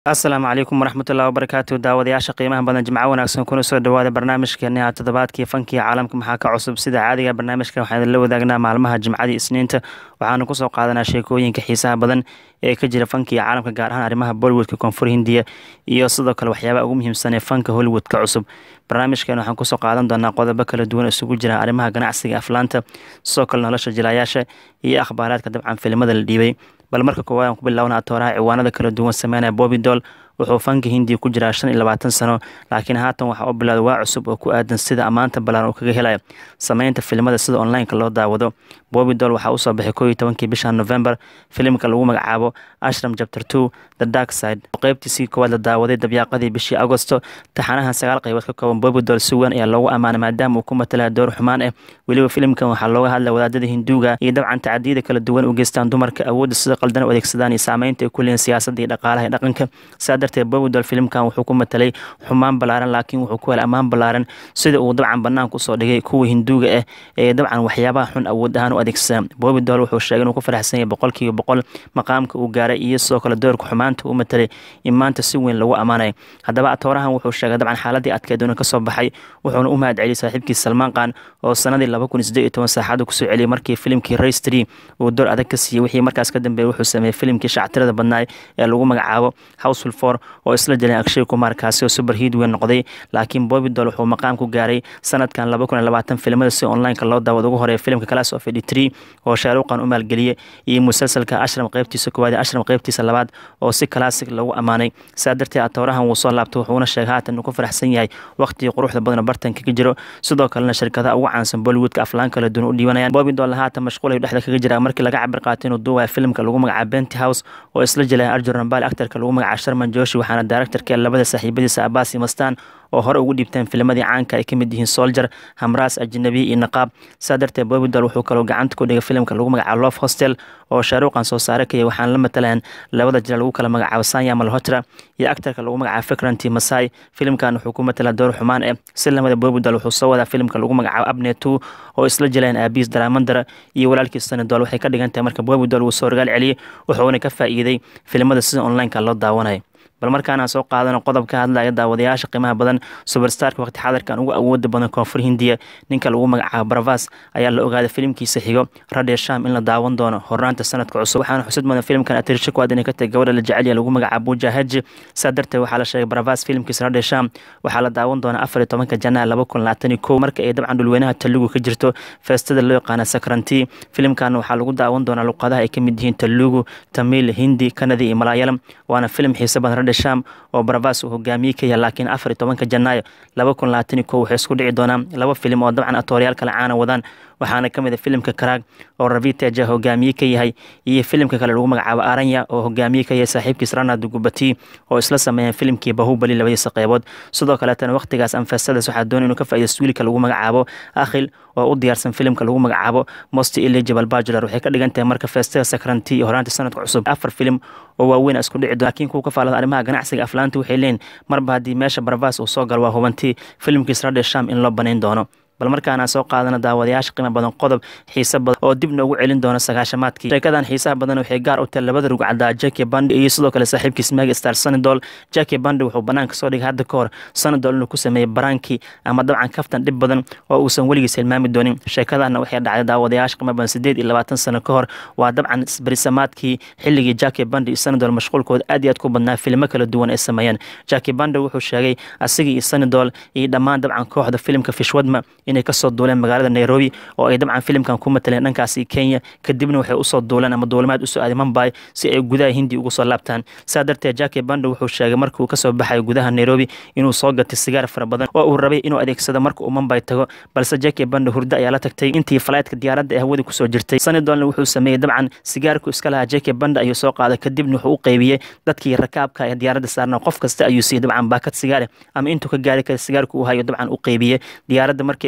asalaamu calaykum waraxmatullahi wabarakaatu daawadayaasha qiimaha badan jimco wanaagsan kuna soo dhawaada barnaamijkeena toddobaadkii fankii caalamka maxaa ka cusub sida caadiga barnaamijka waxaan idinla wadaagnaa maalmaha jimcadii isniinta waxaanu kusoo qaadanaa sheekooyinka xiisaha badan ee ka jira fankii caalamka gaar ahaan arrimaha bollywoodka koonfur hindiya iyo sidoo kale waxyaabaha ugu muhiimsan ee fanka hollywoodka cusub barnaamijkan waxaan kusoo qaadan doonaa qodobo kala duwan isugu jira arrimaha ganacsiga aflaanta sidoo kale nolosha jilayaasha iyo akhbaaraadka dabcan filimada la dhiibay bal marka koowaad aan ku bilaabna atooraha ciwaanada kala duwan sameynaya bobi doll wuxuu fanka hindiya ku jiraa shan iyo labaatan sano laakiin haatan waxaa u bilowday waa cusub oo ku aadan sida ammaanta balaaran uu kaga helayo sameynta filimada sida onlineka loo daawado bobi doll waxaa usoo baxay koo iyo tobankii bisha november filimka lagu magacaabo ashram chapter two the dark side qeybtiisii koowaad la daawaday dabyaaqadii bishii agosto taxanahan sagaal qaybood ka kooban bobi doll si weyn ayaa loogu ammaanay maadaama uu ku matalaya door xumaan ah weliba filimkan waxaa looga hadlaya wadaadada hinduuga iyo dabcan tacadiyada kala duwan u geystaan dumarka awoodda sida qaldan u adeegsadaan iyo saameynta ay ku leeyihin siyaasadda iyo dhaqaalaha iyo dhaqanka saa darteed bobi doll filimkan wuxuu ku matalay xumaan ballaaran laakiin wuxuu ku helay ammaan ballaaran sida uu dabcan banaanka usoo dhigay kuwa hinduuga ah ee dabcan waxyaabaha xun awood ahaan u adeegsadaan bobi doll wuxuu sheegay inuu ku faraxsan yahay boqolkiiba boqol maqaamka uu gaaray iyo sidoo kale doorka xumaanta u matalay in maanta si weyn lagu ammaanay haddaba atoorahan wuxuu sheegay dabcan xaaladii adkeed una kasoo baxay wuxuuna u mahad celiyay saaxiibkii salmaan qaan oo sanadii laba kun iyo siddeed iyo toban saaxada kusoo celiyay markii filimkii race tree uu door adag ka siiyey wixii markaas ka dambeeyey wuxuu sameeyey filimkii shactirada badnaay ee lagu magacaabo houseful four oo isla jileen akshay kumar kaasi oo super hiid weyn noqday laakiin bobi doll wuxuu maqaam ku gaaray sanadkan laba kun iyo labaatan filimada si onlineka loo daawad ugu horeeya filimka class of eighty three oo shaaruqan u maalgeliyey iyo musalsalka ashram qeybtiisa koowaad ashram qeybtiisa labaad oo si classic lagu ammaanay saa darteed atoorahan wuu soo laabtay wuxuuna sheegay haatan uu ku faraxsan yahay waqtigii quruxda badan bartanka ka jiro sidoo kalena shirkadaha ugu caansan bollywoodka aflaan kala duwan u dhiibanayaan bobi doll haatan mashquul ayuu dhexda kaga jiraa markii laga cabir qaatay inuu duubaya filimka lagu magacaabo benty house oo isla jelaya arjun rambali actarka lagu magacaabo sharman joshi waxaana directorka labada saaxiibadiisa abbas iyo mastaan oo hore ugu dhiibteen filmadii caanka ay ka mid yihiin soldier hamraas ajnabi iyo naqaab saa darteed bobi doll wuxuu kaloo gacanta ku dhigay filimka lagu magacaabo love hostel oo shaaruqan soo saare kaya waxaana la matalayaan labada jira lagu kala magacaabo sanya malhotra iyo actarka lagu magacaabo fikranti masai filimkan wuxuu ku matalaa door xumaan eh si lamada bobi doll wuxuu soo wadaa filimka lagu magacaabo abne two oo isla jilayaan aabiis daramandara iyo walaalkiis sanadol waxay ka dhigan tahay marka bobi doll wuu soo rogaal celiyey wuxuuna ka faa'iiday filimada sida onlineka loo daawanayo bal markaanaan soo qaadano qodob ka hadlaya daawadayaasha qiimaha badan suberstarka waqti xadarkan ugu awooda badan koonfur hindiya ninka lagu magacaabo baravas ayaa la ogaaday filimkiisa xigo radhe sham in la daawan doono hornaanta sanadka cusub waxaana xusud mudan filimkan atirsha kuwaad inay ka tahay gabadha la jecelya lagu magacaabo buja haji saa darteed waxaa la sheegay baravas filimkiisa radhe sham waxaa la daawan doonaa afar iyo tobanka janaa laba kun labaatan iyo kow marka ay dabcan dhulweynaha talugu ka jirto feestada loo yaqaana sakranti filimkan waxaa lagu daawan doonaa luqadaha ay ka mid yihiin talugu tamil hindi kanadi iyo malaayalam waana filim xiise badan sham oo baravas uu hogaamiyey ka yahay laakiin afar iyo tobanka janaayo laba kun labaatan iyo kow waxay isku dhici doonaan laba filim oo dabcan atooryaal kale caana wadaan waxaana ka mid a filimka karaag oo raviteja hogaamiye ka yahay iyo filimka kale lagu magacaabo aranya oo hogaamiye ka yahay saaxiibkiis ranad gubati oo isla sameeyeen filimkii bahubali labadiisa qeybood sidoo kaleetana waqtigaas anfesadas waxaa doonay inuu ka faa'iidaysto wiilka lagu magacaabo akhil oo u diyaarsan filimka lagu magacaabo mosti eligible bajular waxay ka dhigan tahay marka feestada sakranti iyo horaanta sanadka cusub afar filim oo waaweyn isku dhici doon laakiin kuwa ka faalada arrimaha ganacsiga aflaanta waxay leeyihin marba haddii meesha baravas uu soo galo waa hubantii filimkiis radhe sham in loo banayn doono bal markaanaan soo qaadana daawadayaasha qiimo badan qodob xiise badan oo dib noogu celin doona sagaashamaadkii sheekadan xiisaha badan waxay gaar u tahay labada rugcaddaa jacki bandi iyo sidoo kale saaxiibkiis mega star sanadol jacki bandi wuxuu banaanka soo dhigay hadda ka hor sanadol inuu ku sameeyey baraankii ama dabcan kaftan dhib badan oo uusan weligiis hilmaami doonin sheekadana waxay dhacday daawadayaasha qiimo badan sideed iyo labaatan sano ka hor waa dabcan berisamaadkii xilligii jacki bandi iyo sanadol mashquulkooda aad iyo aad ku badnaa filmo kala duwan ay sameeyeen jacki bandi wuxuu sheegay asigii iyo sanadol iyo dhammaan dabcan kooxda filimka fishwadma inay kasoo duuleen magaalada nairobi oo ay dabcan filimkan ku mataleen dhankaasi kenya kadibna waxay usoo duuleen ama duulimaad usoo aaday mumbai si ay gudaha hindi ugu soo laabtaan saa darteed jacki bando wuxuu sheegay markii uu kasoo baxayo gudaha nairobi inuu soo gatay sigaar fara badan oo uu rabay inuu adeegsado marka uu mumbai tago balse jacki bando hurdo ayaa la tagtay intii falaytka diyaaradda ee hawada kusoo jirtay sanadolna wuxuu sameeyey dabcan sigaarku iska lahaa jacki bando ayuu soo qaaday kadibna wuxuu u qeybiyey dadkii rakaabka ee diyaaradda saarna qof kasta ayuu siiyey dabcan baakad sigaare ama intuu ka gaari kara sigaarku uu hayo dabcan u qeybiyey diyaaradda markii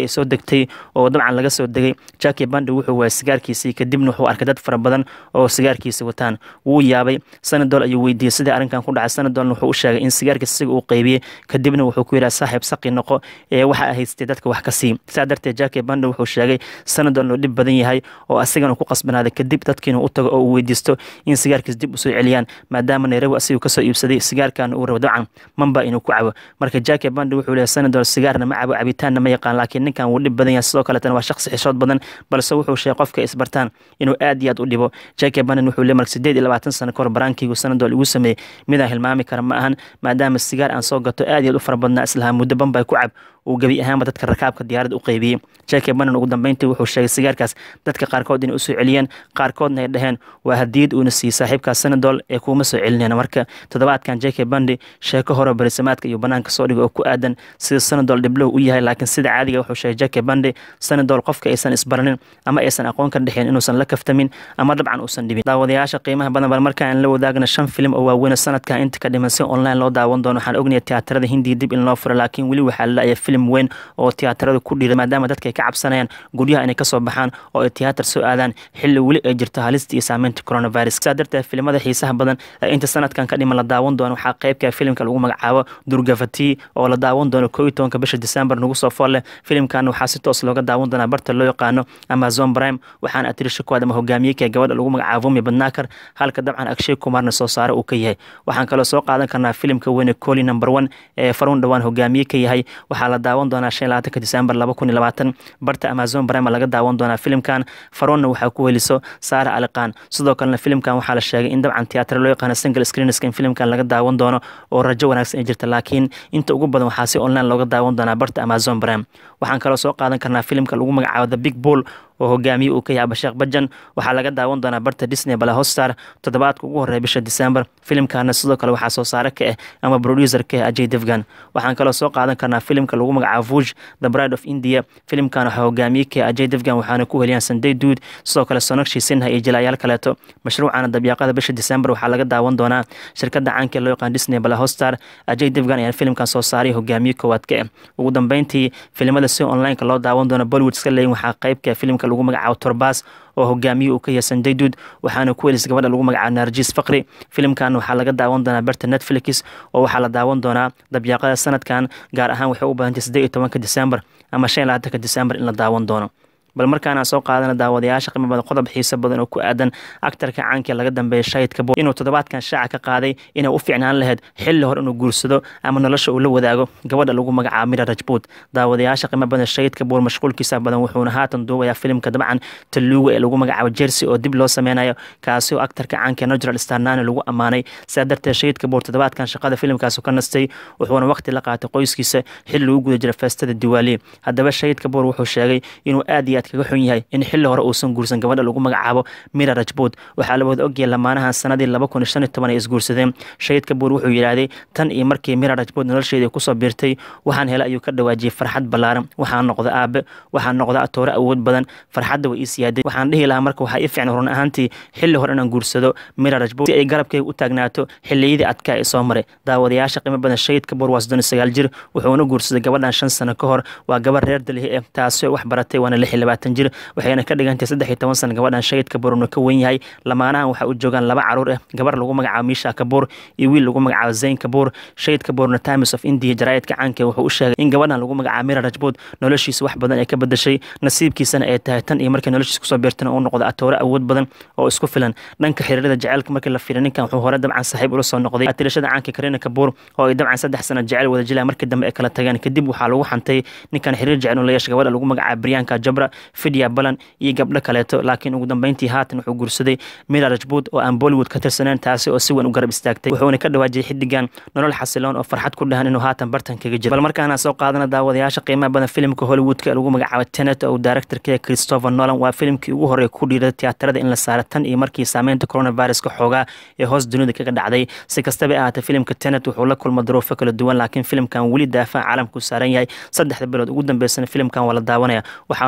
ay soo degtay oo dabcan laga soo degay jackie bandi wuxuu waayay sigaarkiisii kadibna wuxuu arkay dad fara badan oo sigaarkiisa wataan wuu yaabay sanadol ayuu weydiiyey sidii arrinkan ku dhacay sanadolna wuxuu u sheegay in sigaarkiis isaga uu qaybiyey kadibna wuxuu ku yidhaha saaxiib saqi noqo ee waxa haystay dadka wax ka sii saa darteed jackie bandi wuxuu sheegay sanadol inuu dhib badan yahay oo asigana ku qasbanaaday kadib dadkiina u tago oo uu weydiisto in sigaarkiis dib usoo celiyaan maadaama nairobi asigu kasoo iibsaday sigaarkan uu rabo dabcan mamba inuu ku cabo marka jackie bandi wuxuu leeyahay sanadol sigaarna ma cabo cabitaanna ma yaqaan laakiin ninkan wuu dhib badan yahay sidoo kaletana waa shaqsi xishood badan balse wuxuu sheegay qofka isbartaan inuu aad iyo aad u dhibo jackie bandi wuxuu leeyahay marka sideed iyo labaatan sano kahor baraankiygu sanadol igu sameeyey midaan hilmaami kara ma ahan maadaama sigaar aan soo gato aad iyo aad u fara badnaa islahaa muddo banbay ku cab uu gebi ahaanba dadka rakaabka diyaaradda u qaybiyey jackie banan ugu dambeyntii wuxuu sheegay sigaarkaas dadka qaarkood inay usoo celiyeen qaarkoodna ay dhaheen waa hadiyad uuna siiyey saaxiibkaas sanadol ee kuuma soo celinayna marka toddobaadkan jackie bandi sheeko hore barisamaadka iyo banaanka soo dhiga oo ku aadan sida sanadol dhiblow u yahay laakiin sida caadiga wuxuu sheegay jackie bandi sanadol qofka aysan isbaranin ama aysan aqoon ka dhexeen inuusan la kaftamin ama dabcan uusan dhibin daawadayaasha qiimaha badan bal markaan la wadaagna shan filim oo waaweyn sanadkan inta ka dhiman si online loo daawan doono waxaan ognahay tiyaatarada hindiya dib in loo furo laakiin weli waxaa la film weyn oo tiyaatarada ku dhiira maadaama dadka ay ka cabsanayaan guryaha inay kasoo baxaan oo ay tiyaatar soo aadaan xilli weli ay jirto halista iyo saameynta coronavirus saa darteed filimada xiisaha badan ee inta sanadkan ka dhiman la daawan doono waxaa qeybka filimka lagu magacaabo durgafati oo la daawan doono koo iyo tobanka bisha december nagu soo fool leh filimkan waxaa si toos looga daawan doonaa barta loo yaqaano amazon prime waxaana atirisha kuwaad ama hogaamiyeka gabadha lagu magacaabo vumi badnaakar halka dabcan akshay kumaarna soo saare uu ka yahay waxaan kaloo soo qaadan karnaa filimka weyne coli number one ee farun dhowaan hogaamiye ka yahay waxaa la daawan doonaa shan labaatanka december laba kun iyo labaatan barta amazon prime laga daawan doonaa filimkan faronna waxaa ku heliso saara aliqaan sidoo kalena filimkan waxaa la sheegay in dabcan tiyaatar loo yaqaano single screenska in filimkan laga daawan doono oo rajo wanaagsan ay jirta laakiin inta ugu badan waxaa si online looga daawan doonaa barta amazon prime waxaan kaloo soo qaadan karnaa filimka lagu magacaabo the big bull oo hogaamiye uu ka yahay abasheekh bajan waxaa laga daawan doonaa barta disney bala hostar toddobaadka ugu horreeya bisha december filimkana sidoo kale waxaa soo saare ka ah ama producer ka ah ajay devgan waxaan kaloo soo qaadan karnaa filimka lagu magacaabo vuj the bride of india filimkan waxaa hogaamiye ka ah ajay devgan waxaana ku heliyaan sunday duud sidoo kale sonakshi sinha iyo jilaayaal kaleeto mashruucana dabyaaqada bisha december waxaa laga daawan doonaa shirkada caanka loo yaqaan disney bala hostar ajay devgan ayaa filimkan soo saaray hogaamiye koowaad ka ah ugu dambeyntii filimada si onlineka loo daawan doono bollywood iska leeyin waxaa qeybka filimka lagu magacaabo torbas oo hogaamiye uu ka yahay sandaydud waxaana ku helis gabadha lagu magacaabo narjis fakri filimkan waxaa laga daawan doonaa berta netflix oo waxaa la daawan doonaa dabyaaqada sanadkan gaar ahaan waxay u badantay siddeed iyo tobanka december ama shan iyo labaatanka december in la daawan doono bal markaana soo qaadana daawadayaasha qiimo badan qodob xiiso badan oo ku aadan aktarka caanka laga dambeeya shahidka bo inuu toddobaadkan shaaca ka qaaday inay u fiicnaan lahayd xilli hore inuu guursado ama nolosha uu la wadaago gabadha lagu magacaabo mira rajbuud daawadayaasha qiimo badan shahidka boor mashquulkiisa badan wuxuuna haatan duubayaa filimka dabcan taluuga ee lagu magacaabo jersey oo dib loo sameynayo kaasi oo aktarka caanka natural starnani lagu ammaanay sidaa darteed shahidka boor toddobaadkan shaqada filimkaas ka nastay wuxuuna waqti la qaatay qoyskiisa xilli lagu guda jira feestada diwaali haddaba shahidka boor wuxuu sheegay inuu aad iyo aad kaga xun yahay in xilli hore uusan guursan gabadha lagu magacaabo mira rajbuud waxaa la wada ogyahay lamaanahan sanadii laba kun iyo shan iyo toban ay isguursadeen shahidka buur wuxuu yidhaahday tan iyo markii mira rajbuud nolosheedii kusoo biirtay waxaan helay ayuu ka dhawaajiyey farxad ballaaran waxaan noqda aabe waxaan noqda atoore awood badan farxadda way ii siyaaday waxaan dhihi lahaa marka waxaa ii fiicnay run ahaantii xilli hore inaan guursado mira rajbuud si ay garabkayga u taagnaato xilliyadii adkaa ee soo maray daawadayaasha qiimo badan shahidka buur waa soddon iyo sagaal jir wuxuuna guursaday gabadhan shan sano ka hor waa gabar reer dalhi eh taasi wax baratay waana lix iyo labaatan jir waxayna ka dhigantahay saddex iyo toban sana gabadhan shahidka buurna ka wen yahay lamaanahan waxaa u joogaan laba caruur ah gabar lagu magacaabo miisha kabuur iyo wiil lagu magacaabo zayn kabuur shahid kabuurna times of india jaraa'idka caanka wuxuu u sheegay in gabadhan lagu magacaabo mira rajbuud noloshiisa wax badan ay ka bedashay nasiibkiisana ay tahay tan iyo markii noloshiisa kusoo beertana uu noqdo atoore awood badan oo isku filan dhanka xiriirada jaceylka markii la fiiriy ninkan wuxuu hore dabcan saaxiib ula soo noqday atirashada caanka karina kabuur oo ay dabcan saddex sano jecel wada jilaan markii dambe ay kala tageen kadib waxaa lagu xantay ninkan xiriir jecel uu la yeeshay gabadha lagu magacaabo briyanka jabra fidya balan iyo gabdho kaleeto laakiin ugu dambeyntii haatan wuxuu guursaday mira rajbuud oo aan bollywood ka tirsaneen taasi oo si weyn u garab istaagtay wuxuuna ka dhawaajiyay xidigan nolol xasiloon oo farxad ku dhahan inuu haatan bartan kaga jiro bal markaana soo qaadana daawadayaasha qiimaha badan filimka hollywoodka ee lagu magacaabo tenet oo directorka christopher nolan waa filimkii ugu horreeya ku dhiirada tiyaatarada in la saaro tan iyo markii saameynta coronaviruska xoogaa ee hoos dunida kaga dhacday si kastaba ahaatee filimka tenet wuxuu la kulma duruufo kala duwan laakiin filimkan weli daafaha caalamku saaran yahay saddexda bilood ugu dambeysana filimkan waa la daawanaya waxaana u suura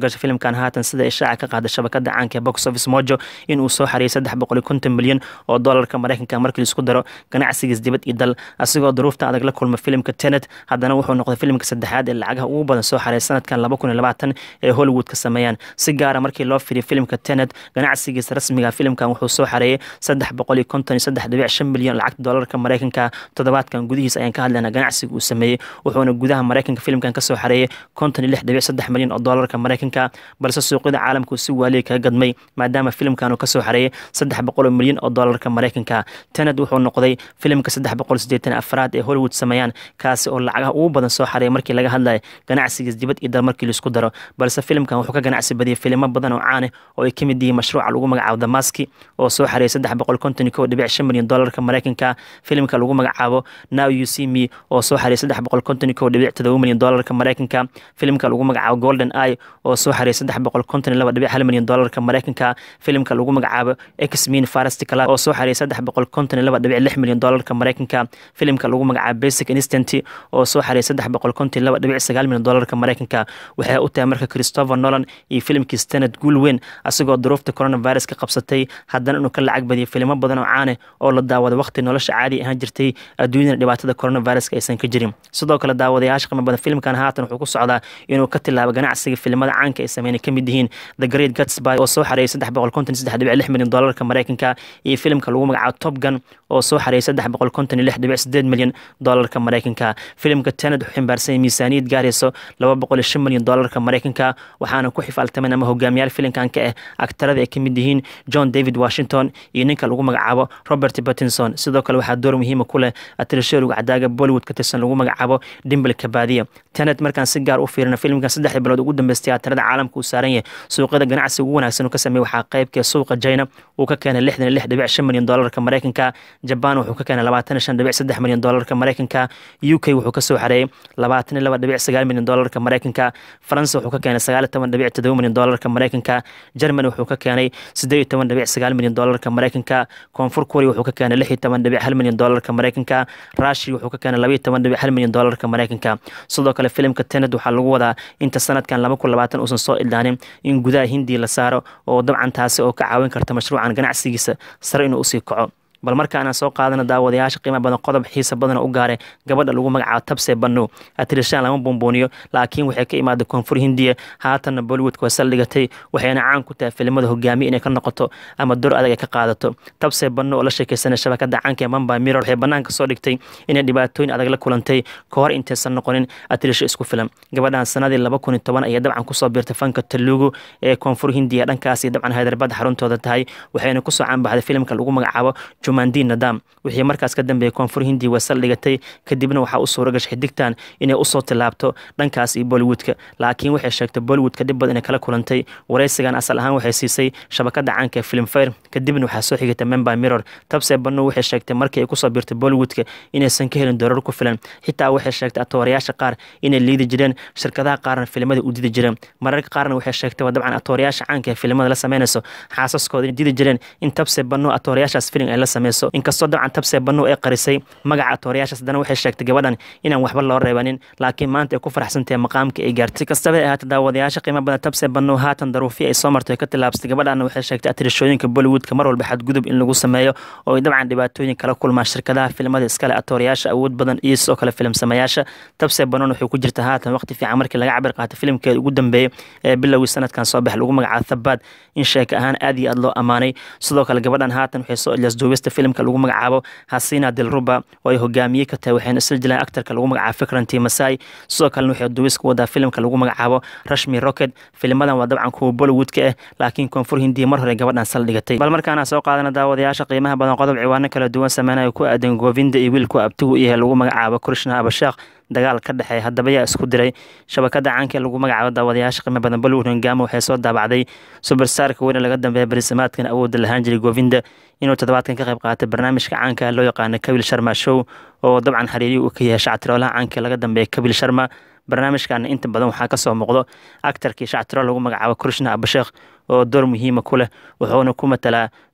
gashay filimkan haatan sida ishaaca ka qaaday shabakada caanka ee box office mojo in uu soo xariyay saddex boqol iyo konton milyan oo doolarka maraykanka markii laisku daro ganacsigiis dibad iyo dal asigoo duruufta adag la kulma filimka tenet haddana wuxuu noqday filimka saddexaad ee lacagaha ugu badan soo xaray sanadkan laba kun iyo labaatan ee hollywood ka sameeyaan si gaara markii loo firiyo filimka tenet ganacsigiisa rasmiga filimkan wuxuu soo xareeyay saddex boqol iyo konton iyo saddex dhibic shan milyan lacagta doolarka maraykanka toddobaadkan gudihiisa ayaan ka hadlaynaa ganacsiga uu sameeyey wuxuuna gudaha maraykanka filimkan kasoo xareeyay konton iyo lix dhibic saddex milyan oo doolarka maraykanka balse suuqyada caalamka uu si waaliya kaga gadmay maadaama filimkan uu kasoo xareeyay saddex boqol milyan oo doolarka maraykanka tenet wuxuu noqday filimka saddex boqol sideetan afraad ee hollywood sameeyaan kaasi oo lacagaha ugu badan soo xareeya markii laga hadlayo ganacsigiis dibad iyo dal markii laisku daro balse filimkan wuxuu ka ganacsi badiyay filimo badan oo caane oo ay ka mid yihiin mashruuca lagu magacaabo damaski oo soo xareeyay saddex boqol konton iyo kow dhibic shan milyan doolarka maraykanka filimka lagu magacaabo now you see me oo soo xareeyay saddex boqol konton iyo kow dhibic todoba milyan doolarka maraykanka filimka lagu magacaabo golden eye oo soo xareeyay saddex boqol konton iyo laba dhibic hal milyan doolarka maraykanka filimka lagu magacaabo x min farasti club oo soo xareeyay saddex boqol konton iyo laba dhibic lix milyan doolarka maraykanka filimka lagu magacaabo basic instant oo soo xareeyay saddex boqol konton iyo laba dhibic sagaal milyan doolarka maraykanka waxay u tahay marka christopher nolan iyo filimkiis tenet guul weyn asigoo duruufta coronavirus ka qabsatay haddana inuu ka lacag badiyay filimo badan oo caane oo la daawada waqti nolosha caadi ahaan jirtay adduunyada dhibaatada coronaviruska aysan ka jirin sidoo kale daawadayaasha qiimo badan filimkan haatan wuxuu ku socdaa inuu ka tilaabo ganacsiga filimada caanka ay sameynay ka mid yihiin the great gatsby oo soo xareeyay saddex boqol konton saddex dhibic lix milyan doolarka maraykanka iyo filimka lagu magacaabo top gun oo soo xareeyay saddex boqol konton iyo lix dhibic sideed milyan doolarka maraykanka filimka tenet wuxuu ximbaarsan miisaaniyad gaarayso laba boqol iyo shan milyan doolarka maraykanka waxaana ku xifaaltamen ama hogaamiyaal filimkan ka ah aktarada ay ka mid yihiin john david washington iyo ninka lagu magacaabo robert pattinson sidoo kale waxaa door muhiima ku leh atrishooruga cadaaga bollywood ka tirsan lagu magacaabo dimbel kabaadiya tenet markaan si gaar u fiirina filimkan saddexdii bilood ugu dambeystay atarada caalamka uu saaran yahay suuqyada ganacsiga ugu wanaagsan uu ka sameeyey waxaa qaybkee suuqa china uu ka keenay lixdan iyo lix dhibic shan milyan doolarka maraykanka jaban wuxuu ka keenay labaatan iyo shan dhibic saddex milyan doolarka maraykanka u k wuxuu kasoo xareeyey labaatan iyo laba dhibic sagaal milyan doolarka maraykanka faransa wuxuu ka keenay sagaal iyo toban dhibic todoba milyan doolarka maraykanka germany wuxuu ka keenay siddeed iyo toban dhibic sagaal milyan doolarka maraykanka koonfur korea wuxuu ka keenay lix iyo toban dhibic hal milyan doolarka maraykanka rushia wuxuu ka keenay laba iyo toban dhibic hal milyan doolarka maraykanka sidoo kale filimka tenet waxaa lagu wadaa inta sanadkan laba kun labaatan uusan soo idlaanin in gudaha hindiya la saaro oo dabcan taasi oo ka caawin karta mashruucan ganacsigiisa sare inuu usii kaco bal markaana soo qaadana daawadayaasha qiima badan qodob xiisa badan oo u gaaray gabadha lagu magacaabo tabse banno atirishaan lama buunbuuniyo laakiin waxay ka imaaday koonfur hindiya haatanna bollywoodka waa saldhigatay waxayna caan ku tahay filimada hogaamiye inay ka noqoto ama dor adag ay ka qaadato tabse banno oo la sheekeysanay shabakada caanka ee mamba mirror waxay banaanka soo dhigtay inay dhibaatooyin adag la kulantay ka hor intaysan noqonin atirisho isku filan gabadhan sanadii laba kun iyo toban ayay dabcan kusoo biirtay fanka talugu ee koonfur hindiya dhankaasi dabcan hyderabad xaruntooda tahay waxayna kusoo caanbaxday filimka lagu magacaabo jumandin nadam wixii markaas ka dambeeyey koonfur hindiya waa saldhigatay kadibna waxaa u suura gashay xidigtan inay usoo tilaabto dhankaas iyo bollywoodka laakiin waxay sheegtay bollywoodka dhib badan inay kala kulantay waraysigan asal ahaan waxay siisay shabakada caanka ee filmfare kadibna waxaa soo xigata member mirror tabse banno waxay sheegtay markii ay kusoo biirtay bollywoodka inaysan ka helin doorar ku filan xitaa waxay sheegtay atoorayaasha qaar inay liidi jireen shirkadaha qaarna filimada u didi jireen mararka qaarna waxay sheegtay dabcan atoorayaasha caanka ee filimada la sameynayso xaasaskooda inay didi jireen in tabse banno atoorayaashaas filim ay la sameyso inkastoo dabcan tabse banno ay qarisay magaca atoorayaashaas haddana waxay sheegtay gabadhan inaan waxba loo reebanin laakiin maanta ay ku faraxsantahay maqaamka ay gaartay si kastaba ay ahaatay daawadayaasha qiimo badan tabse banno haatan daruufi ay soo martay ka tilaabsatay gabadhana waxay sheegtay atirishooyinka bollywoodka mar walba xadgudub in lagu sameeyo oo ay dabcan dhibaatooyin kala kulmaan shirkadaha filimada iskale atoorayaasha awood badan iyo sidoo kale filim sameeyaasha tabse bannon waxay ku jirta haatan waqti fiican markii laga cabir qaatay filimkeeda ugu dambeeyey ee bilowgii sanadkan soo bax lagu magacaabo thabaad in sheeka ahaan aad iyo aad loo ammaanay sidoo kale gabadhan haatan waxay soo ilasduubista filimka lagu magacaabo hasina dilruba oo ay hogaamiye ka tahay waxayna isla jilaan aktarka lagu magacaabo fikranti masai sidoo kalena waxay duubis ku wadaa filimka lagu magacaabo rashmi rocket filimadan waa dabcan kuwa bollywoodka ah laakiin koonfur hindiya mar hore gabadhan saldhigatay bal markaana soo qaadana daawadayaasha qiimaha badan qodob ciwaano kala duwan sameynaya ku aadan govinda iyo wiilku abtigu yahay lagu magacaabo krishna abasheekh dagaal ka dhexeey haddaba yaa isku diray shabakada caanka ee lagu magacaabo daawadayaasha qiimo badan bollywood hongamo waxay soo daabacday suberstarka weyne laga dambeeya barisimaadkan awoodda lahaan jiray govinda inuu toddobaadkan ka qayb qaatay barnaamijka caanka loo yaqaano kabil sharma show oo dabcan xiriiriyi uu ka yahay shactiroolaha caanka laga dambeeya kabil sharma barnaamijkana inta badan waxaa kasoo muuqdo actarkii shactiro lagu magacaabo krishna abasheekh oo door muhiima ku leh wuxuuna ku matalaa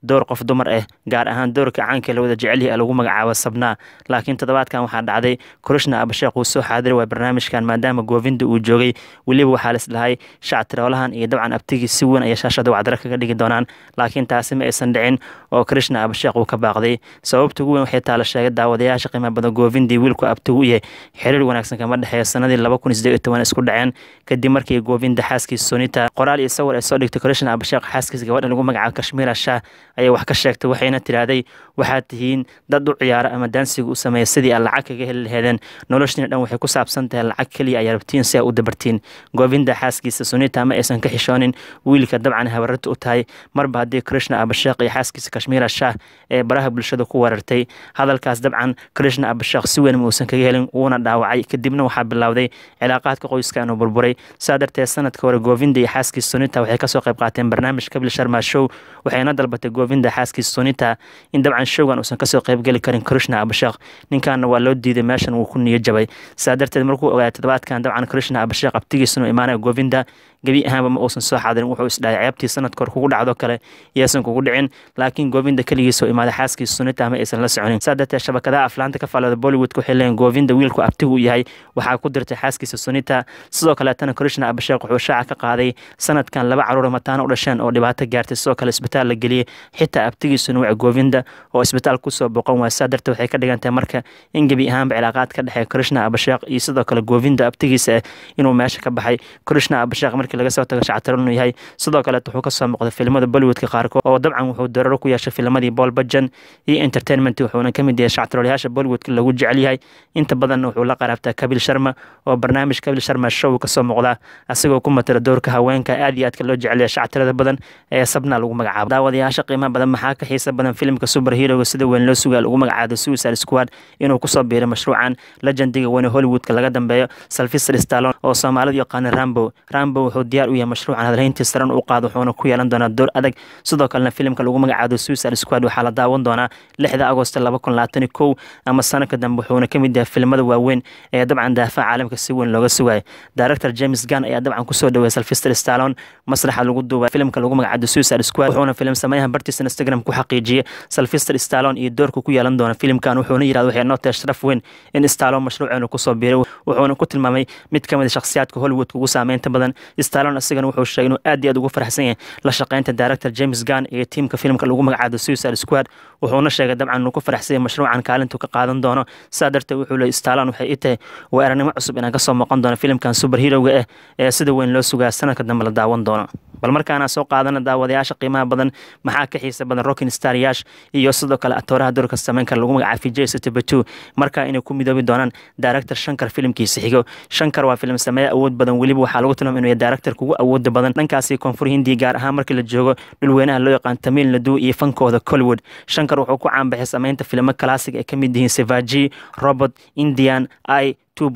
door qof dumar ah gaar ahaan doorka caanka la wada jecel yahay lagu magacaabo sabnaa laakiin toddobaadkan waxaa dhacday krishna abasheekh uu soo xaadiri waay barnaamijkan maadaama goovinda uu joogay weliba waxaa lisdhahay shactiroolahan iyo dabcan abtigii si weyn ayay shaashada wacdaro kaga dhigi doonaan laakiin taasi ma aysan dhicin oo krishna abasheekh uu ka baaqday sababta ugu weyn waxay taala sheegay daawadayaasha qiimaha badan goovindii wiilku abtigu u yahay xiriir wanaagsan kama dhexeeya sanadii laba kun sideed iyo toban isku dhaceen kadib markii goovinda xaaskiisa sonita qoraal iyo sawir ay soo dhigtay krishna abasheekh xaaskiisa gabadha lagu magacaabo kashmiira shah ayay wax ka sheegtay waxayna tiraahday waxaad tihiin dad u ciyaara ama daansiga u sameeya sidii aad lacag kaga heli laheedeen noloshiina dhan waxay ku saabsan tahay lacag keliya ayaa rabtiin si aa u dabartiin goovinda xaaskiisa sunita ma aysan ka xishoonin wiilka dabcan habararta u tahay marba haddii krishna abasheekh iyo xaaskiisa kashmiira shah ee baraha bulshada ku weerartay hadalkaas dabcan krishna abasheekh si weyn ma uusan kaga helin wuuna dhaawacay kadibna waxaa bilowday cilaaqaadka qoyska inuu burburay saa darteed sanadka hore goovinda iyo xaaskiisa sunita waxay kasoo qayb qaateen barnaamij kabil sharma show waxayna dalbatay goovinda xaaskiisa sunita in dabcan showgan uusan kasoo qaybgeli karin krishna abasheekh ninkaana waa loo diiday meeshan wuu ku niyo jabay saa darteed markuu ogaaday toddobaadkan dabcan krishna abasheekh abtigiisanu imaanaya goovinda gebi ahaanba ma uusan soo xaadirin wuxuu isdhahay ceebtii sanadka hore kugu dhacdo kale iyaysan kugu dhicin laakiin goovinda keligiisoo imaaday xaaskiisa sunita ma aysan la soconin saa darteed shabakadaha aflaanta ka falada bollywood waxay leeyihin goovinda wiilku abtigu yahay waxaa ku dirtay xaaskiisa sunita sidoo kaleetana krishna abasheekh wuxuu shaaca ka qaaday sanadkan laba caruur mataana u dhasheen oo dhibaato gaartay sidoo kale isbitaal la geliyey xitaa abtigiisuna waca goovinda oo isbitaal kusoo boqon waaya saa darteed waxay ka dhigantahay marka in gebi ahaanba cilaaqaad ka dhexeeya krishna abasheekh iyo sidoo kale goovinda abtigiisa ah inuu meesha ka baxay krishna abasheekh markii laga soo tago shactaro inuu yahay sidoo kaleet wuxuu kasoo muuqday filimada bollywoodka qaarkood oo dabcan wuxuu dararo ku yeeshay filamadii bool bajan iyo entertainment wuxuuna kamid yahay shactaroolayaasha bollywoodka lagu jecel yahay inta badanna wuxuu la qaraabtaa kabil sharma oo barnaamij kabil sharma show kasoo muuqda asagoo ku matala doorka haweenka aad iyo aadka loo jecelyahay shactirada badan ee sabna lagu magacaabo daawadayaasha qiimaha badan maxaa ka xiisa badan filimka super heroga sida weyn loo sugaa lagu magacaabo suicide squad inuu kusoo biiray mashruucan legendiga weyne hollywoodka laga dambeeyo salfister stallon oo soomaalidu yaqaana rambo rambo wuxuu diyaar u yahay mashruucan hadalhayntii saran u qaado wuxuuna ku yeelan doonaa door adag sidoo kalena filimka lagu magacaabo suicide squad waxaa la daawan doonaa lixda agosto laba kun labaatan kow ama sanadka dambe wuxuuna kamid yahay filimada waaweyn ee dabcan daafaca caalamka si weyn looga sugayo director james gunn ayaa dabcan kusoo dhaweeyay salfister stallon masraxa lagu duubay filimka lagu magacaabo suicide squad wuxuuna filim sameeyahan bartiisa instagram ku xaqiijiyey salfister stallon iyo doorka ku yeelan doona filimkan wuxuuna yirahda waxay noo tahay sharaf weyn in stallon mashruuceenu kusoo biiray wuxuuna ku tilmaamay mid kamid shakhsiyaadka hollywoodka ugu saameynta badan stallon isagana wuxuu sheegay inuu aad iyo aad ugu faraxsan yahay la shaqeynta director james gunn iyo tiimka filimka lagu magacaabo suicide squad wuxuuna sheegay dabcan inuu ku faraxsan yahay mashruucan kaalintu ka qaadan doono saa darteed wuxuu leeyay stallon waxay i tahay waa aragnimo cusub inaan kasoo muuqan doono filimkan super heroga ah ee sida weyn loo sugaa sanadka dambe la daawan doono bal markaana soo qaadana daawadayaasha qiimaha badan maxaa ka xiisa badan rockin star yash iyo sidoo kale atooraha doorka sameyn kara lagu magacaabo vijay satibatu markaa inay ku midoobi doonaan director shankar filimkiisa xigo shankar waa filim sameeye awood badan weliba waxaa lagu tilmaama inuu yahay director kugu awooda badan dhankaasi koonfur hindiya gaar ahaan markii la joogo dhulweynaha loo yaqaan tamiil nadu iyo fankooda collywood shankar wuxuu ku caanbaxay sameynta filimo classic ay ka mid yihiin sevaji robot indian i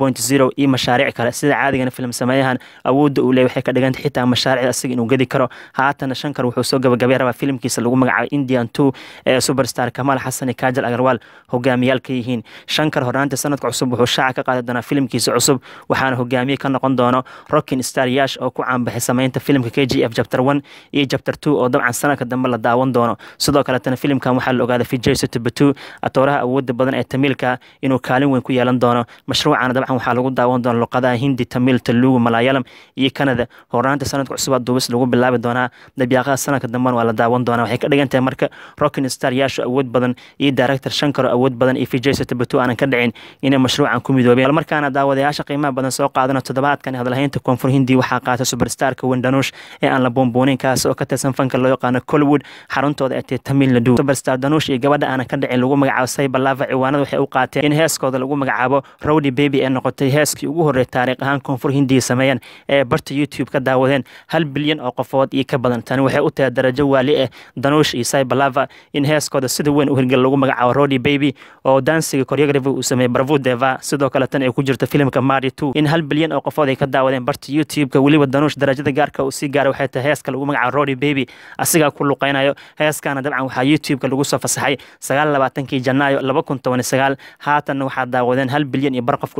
iyo mashaariic kale sida caadigana filim sameeyahan awoodda uu leey waxay ka dhigantay xitaa mashaariicda asaga inuu gedi karo haatana shankar wuxuu soo gabagabay rabaa filimkiisa lagu magacaabo indian two ee superstar kamaal xasan iyo kajal agarwaal hogaamiyaal ka yihiin shankar hornaanta sanadka cusub wuxuu shaaca ka qaadi doonaa filimkiisa cusub waxaana hogaamiye ka noqon doono rockin star yash oo ku caanbaxay sameynta filimka k g f chapter one iyo chapter two oo dabcan sanadka dambe la daawan doono sidoo kaletana filimkan waxaa la ogaaday vijay sotobatu atooraha awoodda badan ee tamiilka inuu kaalin weyn ku yeelan doono mashruucan dabcan waxaa lagu daawan doona luqadaha hindi tamil talugu malayalam iyo canada hornaanta sanadka cusubaa duubis lagu bilaabi doonaa dabyaaqada sanadka dambena waa la daawan doonaa waxay ka dhigan tahay marka rockin star yaasho awood badan iyo director shankaro awood badan iyo vijay sotobatu aanan ka dhicin inay mashruucan ku midoobeen markaana daawadayaasha qiimaha badan soo qaadano toddobaadkan hadalhaynta koonfur hindi waxaa qaatay superstarka wendanush ee aan la boonboonin kaas oo ka tirsan fanka loo yaqaano collywood xaruntooda ay tahay tamil nadu superstar danush iyo gabadha aanan ka dhicin lagu magacaabo saybalava ciwaanada waxay u qaateen in heeskooda lagu magacaabo rowdy baby ee noqotay heeskii ugu horreey taariikh ahaan koonfur hindiya sameeyeen ee barta youtube ka daawadeen hal bilyan oo qofood iyo ka badan tani waxay u tahay darajo waali ah danush iyo saybalava in heeskooda sida weyn u hirgel lagu magacaabo rowdy baby oo dansiga choreography uu sameeyey bravo deva sidoo kale tan ay ku jirto filimka mari two in hal bilyan oo qofood ay ka daawadeen barta youtube-ka weliba danuush darajada gaarka uu sii gaaray waxay tahay heeska lagu magacaabo rowdy baby asigaa ku luqeynayo heeskana dabcan waxaa youtube-ka lagu soo fasaxay sagaal labaatankii janaayo laba kun toban iyo sagaal haatanna waxaa daawadeen hal bilyan iyo bar qof ku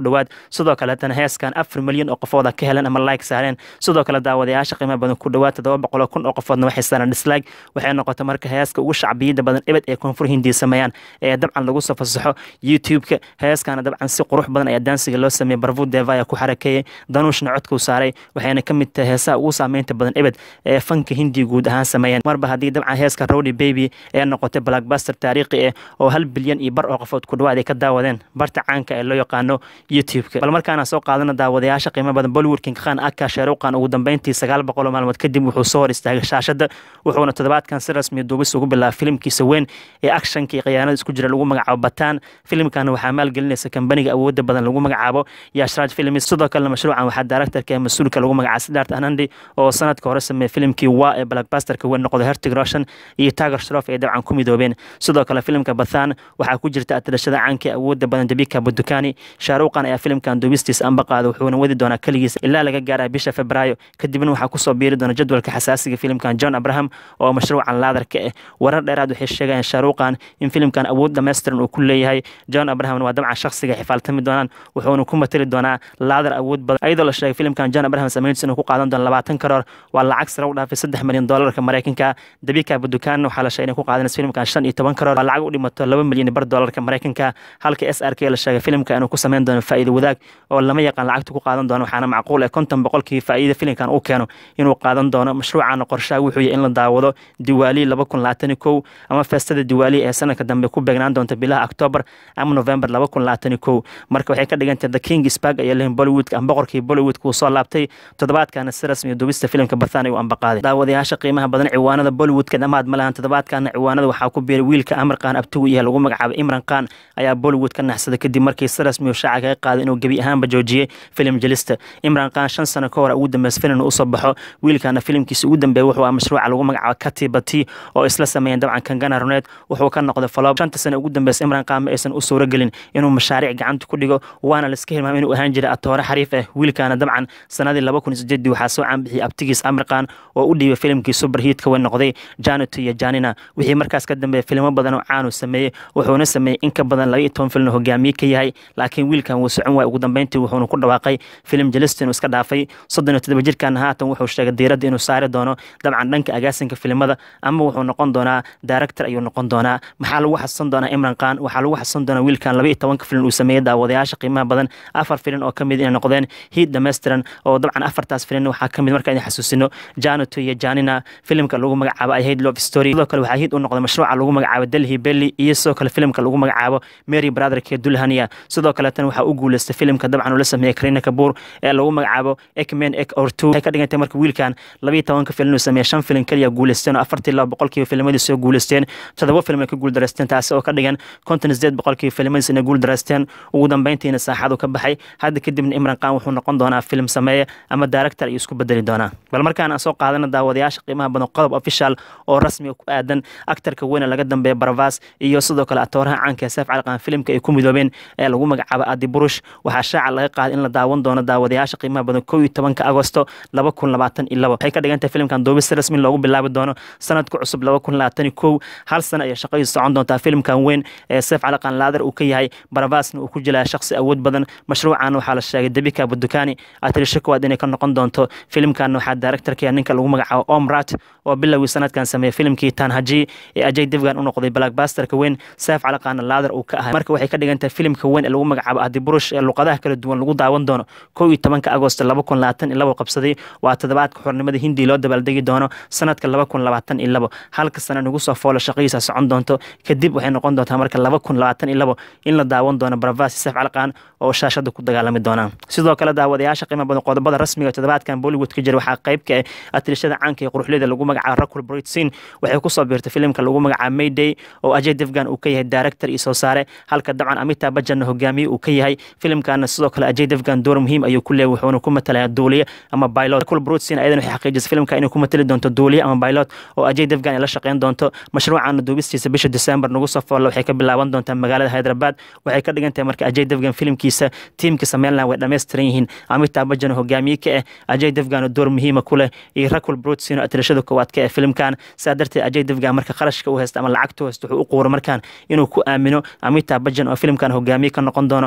dhowaad sidoo kaleetana heeskan afar milyan oo qofooda ka heleen ama like saareen sidoo kale daawadayaasha qiimaha badan ku dhowaad toddoba boqol oo kun oo qofoodna waxay saareen dislike waxay noqotay marka heeska ugu shacbiyada badan ebed ee koonfur hindiya sameeyaan ee dabcan lagu soo fasaxo youtube-ka heeskana dabcan si qurux badan ayaa daansiga loo sameeyey barvu devaya ku xarakeeyey danuushna codkuu saaray waxayna ka mid tahay heesaha ugu saameynta badan ebed ee fanka hindiya guud ahaan sameeyeen marba haddii dabcan heeska rowdy baby ee noqotay blackbuster taariikhi ah oo hal bilyan iyo bar oo qofood ku dhawaad ay ka daawadeen barta caanka ee loo yaqaano youtube-ka bal markaana soo qaadana daawadayaasha qiimo badan bollywood king khan aka sheeruqan ugu dambeyntii sagaal boqol oo maalmood kadib wuxuu soo hor istaagay shaashada wuxuuna toddobaadkan si rasmiya duubis ugu bilaabay filimkiisa weyn ee actionka iyo khiyaanada isku jira lagu magacaabo bataan filimkan waxaa maalgelinaysa kambaniga awooda badan lagu magacaabo yashraj films sidoo kalena mashruucan waxaa daaraktarka ee mas-uulka lagu magacaabo sidart anandi oo sanadka hore sameeyey filimkii waa ee blackbusterka weyn noqday hertig roshan iyo tagar shrof ay dabcan ku midoobeen sidoo kale filimka bathan waxaa ku jirta atirashada caanka ee awooda badan dabika budukani shaaruqan ayaa filimkan duubistiisa anba qaada wuxuuna wadi doonaa keligiisa ilaa laga gaaraya bisha febraayo kadibna waxaa kusoo biiri doona jadwalka xasaasiga filimkan john abraham oo mashruucan laadarka ah warar dheeraad waxay sheegayaan shaaruqan in filimkan awood dhammaystiran uu ku leeyahay john abrahamna waa dabcan shakhsiga xifaaltami doonaan wuxuuna ku matali doonaa laadar awood badan ayadoo la sheegay filimkan john abraham sameyntiisa inuu ku qaadan doono labaatan karoor waa lacag sare u dhaafay saddex milyan doolarka maraykanka dabika budukaanna waxaa la sheegay inay ku qaadanaysa filimkan shan iyo toban karoor waa lacag u dhimato laba milyan bar doolarka maraykanka halka s r k la sheegay filimka inuu ku sameyn doono faa'iido wadaag oo lama yaqaan lacagta ku qaadan doono waxaana macquul ah konton boqolkii faa'iida filimkan uu keeno inuu qaadan doono mashruucana qorshaha wuxuu yahay in la daawado diwaali laba kun labaatan kow ama feestada diwaali ee sanadka dambe ku beegnaan doonta bilaha octoobar ama november laba kun labaatan kow marka waxay ka dhigantahay the king spag ayaa lehin bollywoodka ama boqorkii bollywoodka uu soo laabtay toddobaadkana si rasmiya duubista filimka bathan ayuu ambaqaaday daawadayaasha qiimaha badan ciwaanada bollywoodka dhammaad ma lahan toddobaadkana ciwaanada waxaa ku biiray wiilka amar khan abtigu yahay lagu magacaabo imran khan ayaa bollywood ka naxsaday kadib markii si rasmiya shaaca kaga qaaday inuu gebi ahaanba joojiyey filim jelista imran khan shan sano ka hor ugu dambeys filim usoo baxo wiilkana filimkiisa ugu dambeeya wuxuu mashruuca lagu magacaabo katibati oo isla sameeyeen dabcan kangana runeed wuxuu ka noqday falob shanta sano ugu dambeys imran khan ma aysan u suuragelin inuu mashaariic gacanta ku dhigo waana laiska hilmaamay inuu ahaan jiray atoore xariif ah wiilkana dabcan sanadii laba kun sideedii waxaa soo caanbixiyey abtigiis amir khan oo u dhiibay filimkii superhiitka weyn noqday janet iyo janina wixii markaas ka dambeeya filimo badan oo caanu sameeyey wuxuuna sameeyey in ka badan laba iyo toban filin hogaamiye ka yahay laakiin wiilkan wuu socon waay ugu dambeyntii wuxuuna ku dhawaaqay filim jelistin uu iska dhaafay soddon iyo toddoba jirkan haatan wuxuu sheegay diiradda inuu saari doono dabcan dhanka agaasinka filimada ama wuxuu noqon doonaa director ayuu noqon doonaa maxaa lagu xasuusan doonaa imran khan waxaa lagu xasuusan doonaa wiilkan laba iyo tobanka filin uu sameeyey daawadayaasha qiimaha badan afar filin oo kamid inay noqdeen hiid dhammaystiran oo dabcan afartaas filin waxaa kamid marka idin xasuusino januto iyo janina filimka lagu magacaabo i hate love story sidoo kale waxaa hiid u noqday mashruuca lagu magacaabo delhi belly iyo sidoo kale filimka lagu magacaabo mary brotherke dulhania sidoo kaleetana waxaa u guuleystay filimka dabcan uu la sameeyey karina kabuur ee lagu magacaabo ekmen ek or two waxay ka dhigantay marka wiilkan labiyo tobanka filin uu sameeyey shan filin keliya guuleysteen oo afartii laba boqolkiiba filmadii soo guuleysteen toddoba film ay ka guuldareysteen taasi oo ka dhigan konton sideed boqolkiiba filmadiis inay guuldareysteen ugu dambeyntiina saaxadu ka baxay hadda kadibna imran khan wuxuu noqon doonaa film sameeye ama director ayuu isku bedeli doonaa bal markaan aan soo qaadana daawadayaasha qiimaha badan qodob official oo rasmi ku aadan aktarka weyne laga dambeeya baravas iyo sidoo kale atooraha caanka ee seef caliqaan filimka ay ku midoobeen ee lagu magacaabo adi burush waxaa shaaca laga qaaday in la daawan doono daawadayaasha qiimaha badan kow iyo tobanka agosto laba kun labaatan iyo labo waxay ka dhigan tahay filimkan duubis rasmi loogu bilaabi doono sanadka cusub laba kun labaatan iyo kow hal sano ayay shaqadiisu socon doontaa filimkan weyn ee seef caliqaan laadar uu ka yahay baravasna uu ku jilaya shakhsi awood badan mashruucan waxaa la sheegay debika budukani atirisho kowaad inay ka noqon doonto filimkan waxaa directorkaya ninka lagu magacaabo omrat oo bilowgii sanadkan sameeyey filimkii tanhaji ee ajay devgan u noqday blackbusterka weyn seef caliqaana laadar uu ka ahay marka waxay ka dhigan tahay filimka weyn ee lagu magacaabo adiburush ee luqadaha kala duwan lagu daawan doono kow iyo tobanka agosto laba kun labaatan iyo labo qabsaday waa toddobaadka xornimada hindi loo dabaaldegi doono sanadka laba kun labaatan iyo labo halka sana nagu soo foolo shaqadiisa socon doonto kadib waxay noqon doontaa marka laba kun labaatan iyo labo in la daawan doono baravasi seef caliqaan oo shaashada ku dagaalami doonaan sidoo kale daawadayaasha qiimo badan qodobada rasmiga toddobaadkan bollywood ka jira waxaa qayb ka ah atirishada caanka ee quruxleyda lagu magacaabo rakul britsin waxay kusoo biirtay filimka lagu magacaabo mayday oo ajay devgan uu ka yahay director iyo soo saare halka dabcan amita bajanna hogaamiye uu ka yahay filimkana sidoo kale ajay devgan door muhiim ayuu ku leeyahy wuxuuna ku matalaya duuliye ama pilot rakul britsin ayadan waxay xaqiijisay filimka inay ku matali doonto duuliye ama pilot oo ajay devgan ay la shaqeyn doonto mashruucana duubistiisa bisha december nagu soo foolla waxay ka bilaaban doontaa magaalada hyderabad waxay ka dhigan tahay marka ajay devgan filimkiisa tiimka sameynlan way dhammaystiran yihiin amita bajan hogaamiye ka ah ajay devgan door muhiima ku leh iyo rakul brutsin oo atirashada koowaad ka ah filimkan saa darteed ajay devgan marka qarashka u haysta ama lacagta u haysta wuxuu u quura markaan inuu ku aamino amita bajan oo filimkan hogaamiye ka noqon doono sidoo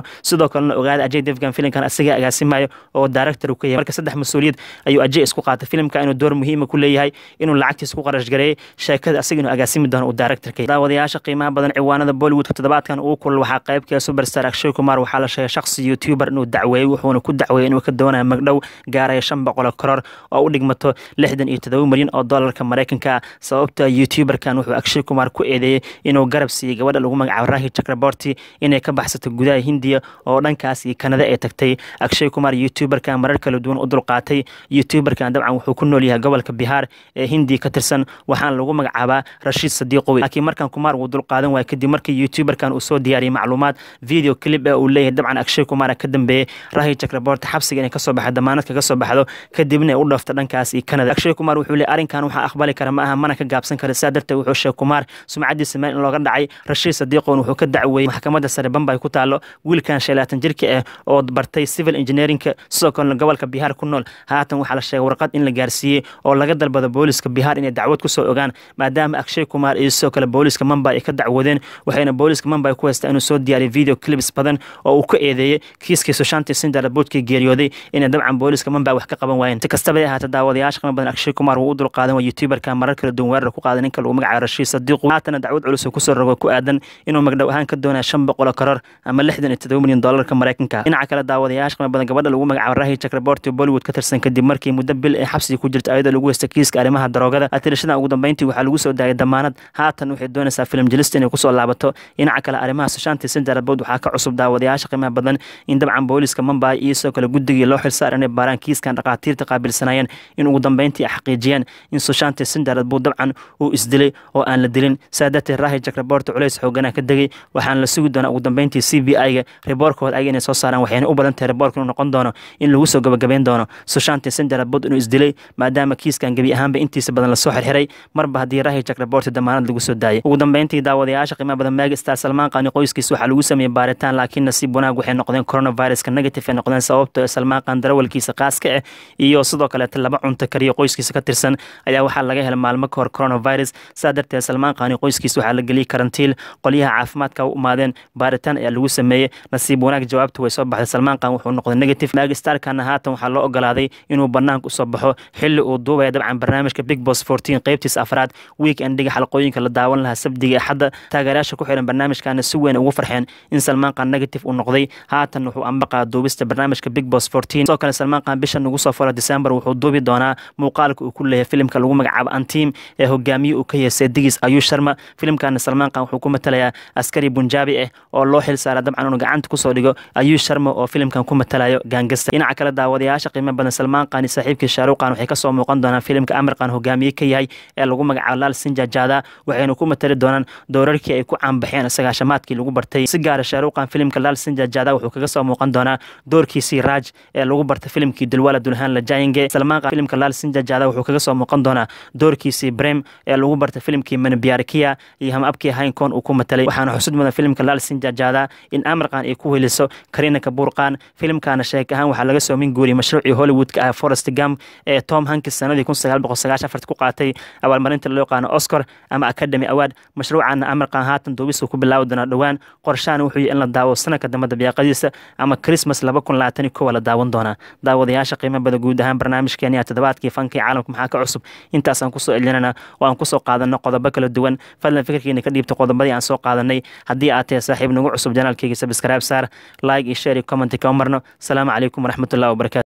sidoo kalena ogaada ajay devgan filimkan asiga agaasimayo oo director uu ka yahay marka saddex mas-uuliyad ayuu ajay isku qaatay filimka inuu door muhiima ku leeyahay inuu lacagtiisa ku qarash gareeyay sheekada asiga inuu agaasimi doono uu directorka daawadayaasha qiimaha badan ciwaanada bollywoodka toddobaadkan ugu kulal waxaa qaybka superstar akshay kumar waxaa la sheegay shakhsi youtuber inuu dacweeyey wuxuuna ku dacweeyey inuu ka doonayo magdhow gaaraya shan boqol koror oo u dhigmato lixdan iyo todoba milyan oo dollarka maraykanka sababta youtuberkan wuxuu akshay kumar ku eedeeyey inuu garab siiyey gabadha lagu magacaabo rahi chakraborti inay ka baxsato gudaha hindiya oo dhankaas iyo kanada ay tagtay akshay kumar youtuberkan marar kala duwan u dulqaatay youtuberkan dabcan wuxuu ku nool yahay gobolka bihaar ee hindiya ka tirsan waxaana lagu magacaabaa rashiid sadiiqowi laakiin markan kumar wuu dulqaadan waaya kadib markii youtuberkan uu soo diyaariyey macluumaad video clip ee uu leeyahay dabcan akshay kumar ka dambeeyey rahi chakraborti xabsiga inay kasoo baxdo damaanad kaga soo baxdo kadibna ay u dhaafto dhankaas iyo kanada akshay kumar wuxuu leeyahay arrinkan waxaa aqbali kara ma aha mana ka gaabsan kara sidaa darteed wuxuu sheegay kumar sumcadiisa meel in looga dhacay rashiid sadiiqown wuxuu ka dacweeyey maxkamadda sare bambay ku taalo wiilkan shan laatan jirka ah oo bartay civil engineerinka sidoo kalena gobolka bihaar ku nool haatan waxaa la sheegay warqad in la gaarsiiyey oo laga dalbado booliska bihaar inay dacwad kusoo ogaan maadaama akshay kumar iyo sidoo kale booliska mambay ay ka dacwoodeen waxayna booliska mambay ku haystaa inuu soo diyaariyay video clips badan oo uu ka eedeeyey kiiskii sushanti sindara boodkii geeriyooday inay dabcan booliska mambay wax ka qaban waayeen si kastaba ahaata daawadayaasha qima badan akshay kumar wuu u dulqaadan waa youtuberka marar kala duwan weerar ku qaaday ninka lagu magacaabo rashiid sadiiqu haatana dacwad culus uu kusoo rogo ku aadan inuu magdhow ahaan ka doonaya shan boqol koror ama lixdan iyo todoba milyan dollarka maraykanka dhinaca kale daawadayaasha qima badan gabadha lagu magacaabo rahi chakraborti bollywood ka tirsan kadib markii muddo bil ee xabsiga ku jirta ayadoo lagu haysta kiiska arrimaha daroogada atirashadan ugu dambeyntii waxaa lagu soo daayay damaanad haatan waxay doonaysaa filim jelista inay kusoo laabato dhinaca kale arrimaha sushanti sindarabod waxaa ka cusub daawadayaasha qiimaha badan in dabcan booliska mambay iyo sidoo kale guddigii loo xilsaar inay baaraan kiiskan dhakhaatiirta qaabilsanayeen in ugu dambeyntii ay xaqiijiyeen in sushanti sindarabod dabcan uu isdilay oo aan la dilin saa darteed rahi chakraborti culays xoogana ka degay waxaana la sugi doonaa ugu dambeyntii c b i ga riboorkooda ayaga inay soo saaraan waxayna u badan tahay riboorka inuu noqon doono in lagu soo gabagabeyn doono sushanti sindarabod inuu isdilay maadaama kiiskan gebi ahaanba intiisa badan lasoo xirxiray marba haddii rahi chakraborti damaanad lagu soo daayay ugu dambeyntii daawadayaasha qiimaha badan magi star salmaan qaani qoyskiisa waxaa lagu sameeyey baaritaan laakiin nasiib wanaag waxay noqdeen coronaviruska negative ay noqdeen sababto salmaan qaan darawalkiisa qaaska ah iyo sidoo kaleeta laba cunto kariyo qoyskiisa ka tirsan ayaa waxaa laga helay maalmo ka hor coronavirus saa darteed salmaan qaani qoyskiisa waxaa la geliyey karantiil qolyaha caafimaadka u imaadeen baaritaan ayaa lagu sameeyey nasiib wanaag jawaabta way soo baxday salmaan qaan wuxuu noqday negative magi starkana haatan waxaa loo ogolaaday inuu banaanka usoo baxo xili uu duubaya dabcan barnaamijka big boss fourteen qeybtiisa afraad week endiga xalqooyinka la daawan lahaa sabdiga axadda taageerayaasha ku xiran barnaamijkana si weyn ugu farxeen in salmaan qaan negative uu noqday haatan wuxuu ambaqaa duubista barnaamijka big boss fourteen sidoo kale salmaan qaan bishan ugu soo furo december wuxuu duubi doonaa muuqaalka uu ku leeyahay filimka lagu magacaabo antiim ee hogaamiye uu ka yahay seedigiis ayuu sharma filimkana salmaan qaan wuxuu ku matalayaa askari bunjaabi ah oo loo xil saara dabcan inuu gacanta kusoo dhigo ayuu sharma oo filimkan ku matalayo gaangasta dhinaca kale daawadayaasha qiimo badan salmaan qaan iyo saaxiibkii shaaruqan waxay kasoo muuqan doonaan filimka amirqan hogaamiye ka yahay ee lagu magacaabo laal sinjajada waxayna ku matali doonaan doorarkii ay ku caanbaxeen sagaashamaadkii lagu bartay si gaara shaaruqan filimka laal sinjajada wuxuu kaga soo muuqan doonaa doorkiisii raaj ee lagu bartay filimkii dulwala dulhaan la jaayinge salmaan qaan filimka laal sinjajada wuxuu kaga soo muuqan doonaa doorkiisii brem ee lagu bartay filimkii manbiarkiya iyo hamabkii haynkoon uu ku matalay waxaana xusud mudan filimka laal sinjajada in amirqan ay ku heliso karina kabuurqan filimkana sheek ahaan waxaa laga soo min guuriyay mashruucii hollywoodka ah forest gam ee tom hankis sanadii kun sagaal boqol sagaashan afart ku qaatay abaalmarinta loo yaqaano oscar ama academy award mashruucana amirqan haatan duubis ku bilaawi doonaa dhowaan qorshaana wuxuu yahay in la daawo sanadka dambe dabiiqadiisa ama christmas laba kun labaatan iyo kowa la daawan doonaa daawadayaasha qiimo bada guud ahaan barnaamijkeeni toddobaadkii fankii caalamka maxaa ka cusub intaasaan kusoo celinana oo aan kusoo qaadano qodobo kala duwan fadlan fikirkiina ka dhiibta qodobadii aan soo qaadanay haddii aad tahay saaxiib nagu cusub janaalkeyga sabscribe saar like iyo share iyo comment ka marno asalaamu calaykum waraxmatullahi wabarakatu